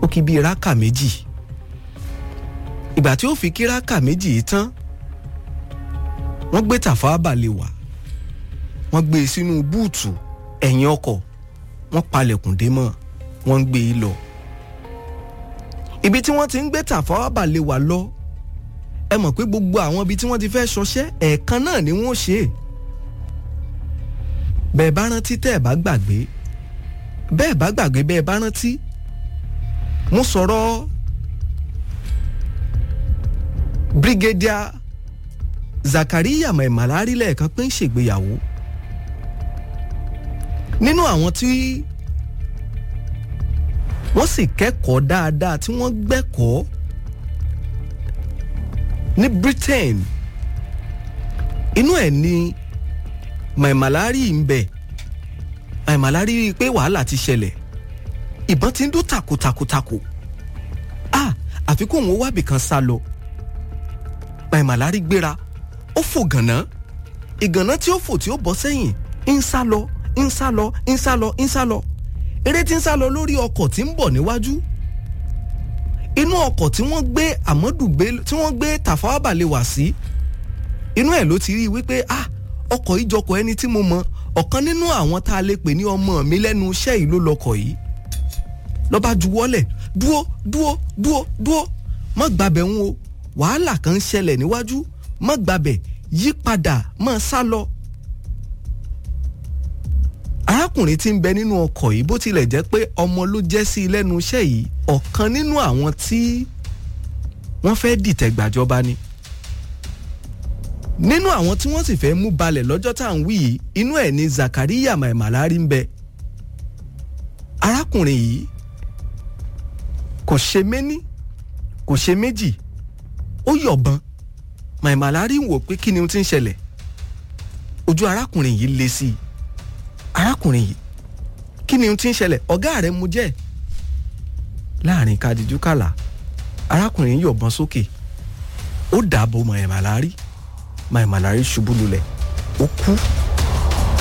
ó kí bíi rákà méjì ìgbà tí ó fi kí rákà méjì yìí tán wọ́n gbé Tafawa Balewa wọ́n gbé e sínú búùtù ẹ̀yìn ọkọ̀ wọ́n palẹ̀kùn dé mọ́ wọ́n ń gbé e lọ ibi tí wọ́n ti ń gbé Tafawa Balewa lọ ẹ mọ̀ pé gbogbo àwọn ibi tí wọ́n ti fẹ́ ṣọṣẹ́ ẹ̀ẹ̀kan náà ni wọ́n ṣe é bẹ́ẹ̀ bá rántí tẹ́ ẹ̀ bá gbàgbé bẹ́ẹ̀ bá gbàgbé bẹ́ẹ̀ bá rántí mo sọ̀rọ̀ Brigadier Zakariya Maimalari lẹ́ẹ̀kan pé ń ṣègbéyàwó nínú àwọn tí wọ́n sì kẹ́kọ̀ọ́ dáadáa tí wọ́n gbẹ́kọ̀ọ́ ní Britain inú ẹ̀ ni Maimalari ń bẹ Maimalari rí i pé wàhálà ti ṣẹlẹ̀ ìbọn ti ń dún takotakotako ah àfi kó òun wábì kan sá lọ Maimalari gbéra ó fò gànà ìgànà tí ó fò tí ó bọ́ sẹ́yìn ń sá lọ ń sá lọ ń sá lọ ń sá lọ eré tí ń sá lọ lórí ọkọ̀ tí ń bọ̀ níwájú inú ọkọ̀ tí wọ́n gbé Amadu Bello tí wọ́n gbé Tafawa Balewa sí inú ẹ̀ ló ti rí i wípé ah ọkọ̀ ìjọkọ̀ ẹni tí mo mọ ọ̀kan nínú àwọn tá a lè pè ní ọmọ mi lẹ́nu iṣẹ́ yìí ló lọkọ̀ yìí lọ́ba juwọ́lẹ̀ dúó dúó dúó dúó má gbàbẹ̀ ń o wàhálà kan ń ṣẹlẹ̀ níwájú má gbàbẹ̀ yí padà má sá lọ. arákùnrin tí ń bẹ nínú ọkọ̀ yìí bó tilẹ̀ jẹ́ pé ọmọ ló jẹ́ sí i lẹ́nu iṣẹ́ yìí ọ̀kan nínú àwọn tí wọ́n fẹ́ dìtẹ̀ gbàjọba ni nínú àwọn tí wọ́n sì fẹ́ mú balẹ̀ lọ́jọ́ tá à ń wí yìí inú ẹ̀ ni Zakariya Maimalari ń bẹ arákùnrin yìí kò ṣe méní kò ṣe méjì ó yọ̀bọ̀n Maimalari ń wò pé kí ni ohun tí ń ṣẹlẹ̀ ojú arákùnrin yìí le sí i arákùnrin yìí kí ni ohun tí ń ṣẹlẹ̀ ọ̀gá rẹ̀ mú jẹ́ láàrin kadiju kàlà arákùnrin yọ̀bọ̀n sókè ó dàbò Maimalari Maimalari ṣubú lulẹ̀ ó kú